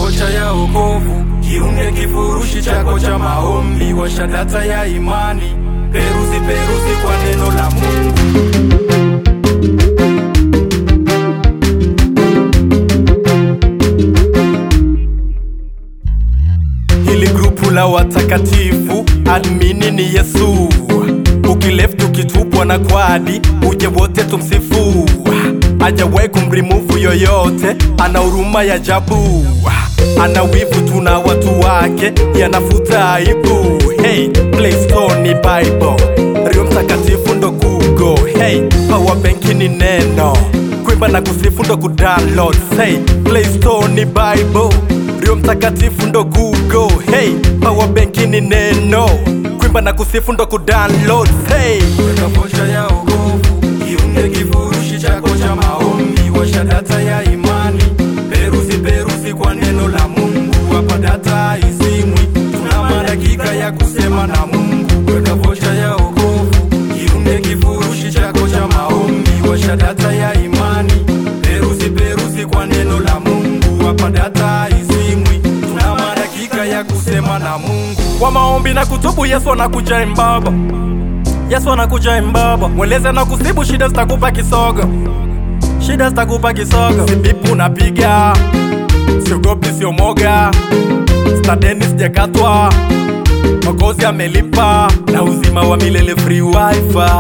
vocha ya okovu, kiunge kifurushi chako cha maombi, washa data ya imani, peruzi peruzi kwa neno la Mungu. Hili grupu la watakatifu, admini ni Yesu. Ukileft ukitupwa na kwadi, uje wote tumsifu. Hajawahi kumrimuvu yoyote, ana huruma ya ajabu. Ana wivu tuna watu wake, yanafuta aibu. Hey, Play Store ni Bible, Rio Mtakatifu ndo Google. Hey, power bank ni neno, kuimba na kusifu ndo kudownload. Hey, Play Store ni Bible Rio mtakatifu ndo Google hey, power bank ni neno kuimba na kusifu ndo kudownload hey. Weka vocha ya okovu kiunge kifurushi chako cha maombi, washa data ya imani, peruzi peruzi kwa neno la Mungu, hapa data izimwi, tuna madakika ya kusema na Mungu. Weka vocha ya okovu kiunge kifurushi chako cha maombi, washa data ya imani, peruzi peruzi kwa neno la Mungu, hapa data izimwi, tuna madakika ya kusema na Mungu. Kwa maombi na kutubu, Yesu anakuja imbaba, Yesu anakuja imbaba, mweleze na kusibu, shida zitakupa kisogo, shida zitakupa kisogo, sibipu napiga, siogopi, sio moga, stadeni sijakatwa, Mwokozi amelipa na uzima wa milele free wifi,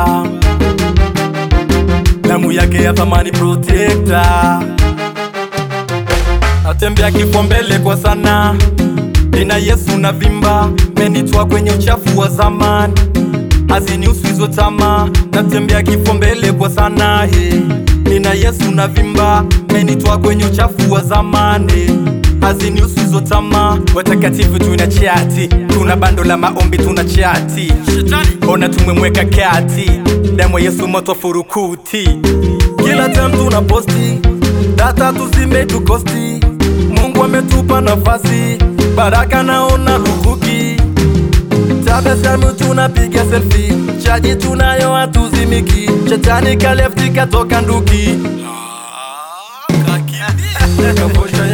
damu yake ya thamani protector natembea kifo mbele kwa sana, nina Yesu na vimba, menitwa kwenye uchafu wa zamani, hazinihusu hizo tamaa, natembea kifo mbele kwa sana he. Nina Yesu na vimba, menitwa kwenye uchafu wa zamani hazinihusu hizo tamaa. Watakatifu tuna chati, tuna bando la maombi, tuna chati, ona tumemweka kati, damu ya Yesu moto furukuti, kila time tuna posti data tuzime tukosti. Mungu ametupa nafasi, baraka naona lukuki, tabasamu tunapiga selfie, chaji tunayo hatuzimiki, shetani kalefti katoka nduki Kavosha